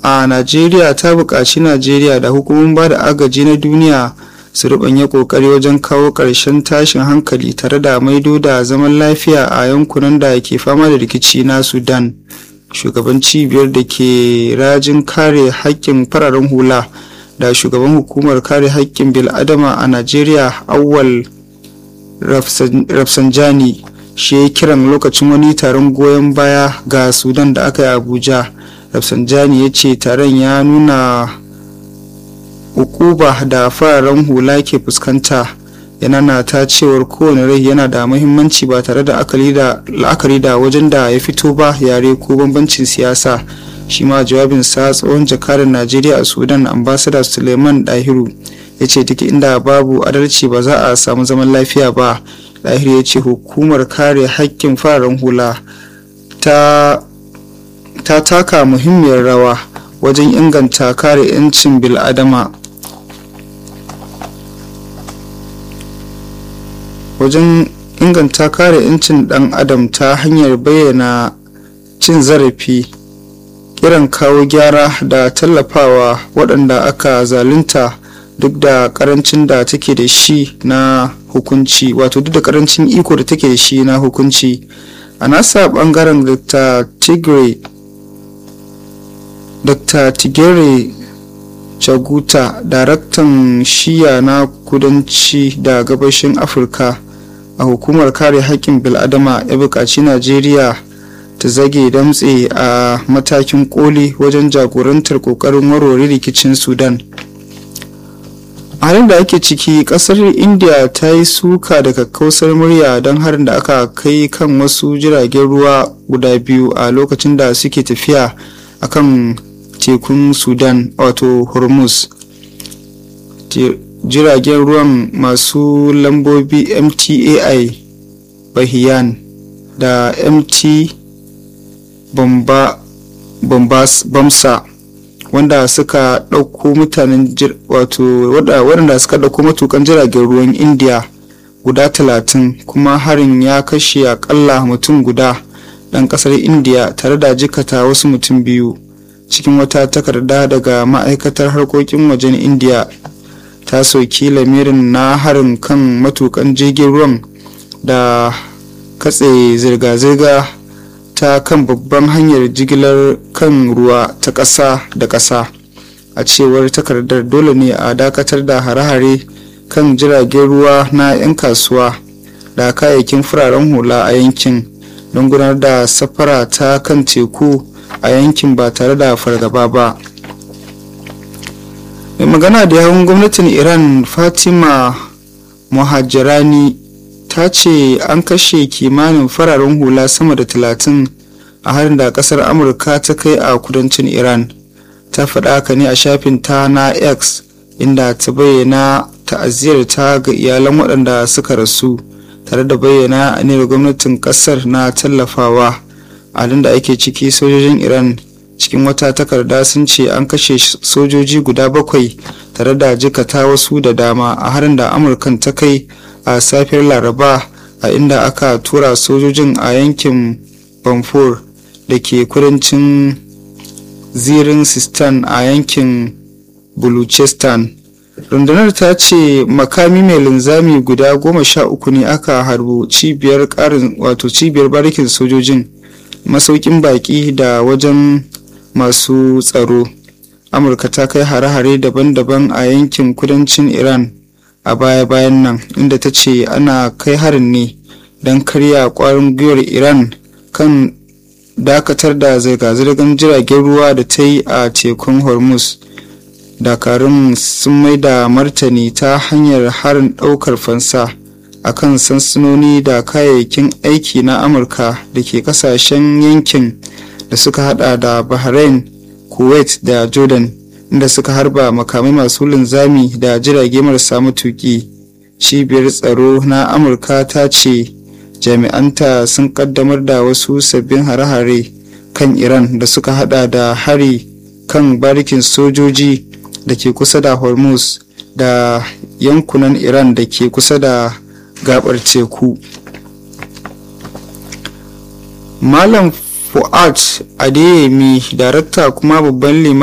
a najeriya ta buƙaci najeriya da hukumomin ba da agaji na duniya su rubanya kokari wajen kawo ƙarshen tashin hankali tare da maido da zaman lafiya a yankunan da ke fama da rikici na sudan shugaban cibiyar da ke rajin kare haƙƙin fararen hula da shugaban hukumar kare haƙƙin bil'adama a najeriya awwal rafsanjani shi ya kiran lokacin wani taron goyon baya ga sudan da aka yi abuja rafsanjani ya ce taron ya nuna ukuba da fararen hula ke fuskanta yana na ta cewar kowane rai yana da muhimmanci ba tare da la'akari da wajen da ya fito ba yare ko bambancin siyasa shi ma jawabinsa tsohon jakarar najeriya a sudan ambasada suleiman dahiru ya ce duk inda babu adalci ba za a samu zaman lafiya ba dahiru ya ce hukumar kare haƙƙin fararen hula ta taka muhimmiyar rawa wajen inganta kare 'yancin bil'adama wajen inganta kare 'yancin dan adam ta hanyar bayyana cin zarafi kiran kawo gyara da tallafawa waɗanda aka zalunta duk da karancin da take da shi na hukunci wato duk da karancin iko da take da shi na hukunci a nasa bangaren dr tigray dr tigere chaguta daraktan shiya na kudanci da gabashin afirka a hukumar kare haƙƙin bil'adama ya buƙaci najeriya ta zage damtse a matakin koli wajen jagorantar ƙoƙarin warware rikicin sudan a halin da ake ciki ƙasar india ta yi suka da kakkausar murya don harin da aka kai kan wasu jiragen ruwa guda biyu a lokacin da suke tafiya akan tekun sudan wato hormuz jiragen ruwan masu lambobi mtai bahiyan da mt bamsa wanda suka ɗauko mutanen wato waɗanda suka ɗauko matukan jiragen ruwan indiya guda talatin kuma harin ya kashe akalla mutum guda ɗan ƙasar indiya tare da jikata wasu mutum biyu cikin wata takarda daga ma'aikatar harkokin wajen indiya ta soki lamirin na harin kan matukan jirgin ruwan da katse zirga-zirga ta kan babban hanyar jigilar kan ruwa ta ƙasa da ƙasa a cewar takardar dole ne a dakatar da hare-hare kan jiragen ruwa na 'yan kasuwa da kayayyakin fararen hula a yankin don gudanar da safara ta kan teku a yankin ba tare da fargaba ba mai magana da yawun gwamnatin iran fatima muhajirani ta ce an kashe kimanin fararen hula sama da talatin a harin da kasar amurka ta kai a kudancin iran ta faɗa haka ne a shafin ta na x inda ta bayyana ta'aziyar ta ga iyalan waɗanda suka rasu tare da bayyana aniyar gwamnatin ƙasar na tallafawa halin da ake ciki sojojin iran cikin wata takarda sun ce an kashe sojoji guda bakwai tare da jikata wasu da dama a harin da amurkan ta kai a safiyar laraba a inda aka tura sojojin a yankin bamfur da ke kudancin zirin sistan a yankin buluchistan rundunar ta ce makami mai linzami guda goma sha uku ne aka harbo cibiyar karin wato cibiyar barikin sojojin masaukin baki da wajen masu tsaro amurka ta kai hare-hare daban-daban a yankin kudancin iran a baya-bayan nan inda ta ce ana kai harin ne don karya kwarin gwiwar iran kan dakatar da zirga-zirgar jiragen ruwa da ta yi a tekun hormuz dakarun sun mai da martani ta hanyar harin daukar fansa a kan sansanoni da kayayyakin aiki na amurka da ke kasashen yankin da suka hada da bahrain kuwait da jordan inda suka harba makamai masu linzami da jirage marasa matuki cibiyar tsaro na amurka ta ce jami'anta sun kaddamar da wasu sabbin hare-hare kan iran da suka hada da hari kan barikin sojoji da ke kusa da hormuz da yankunan iran da ke kusa da gabar teku malam fuad adeyemi darakta kuma babban liman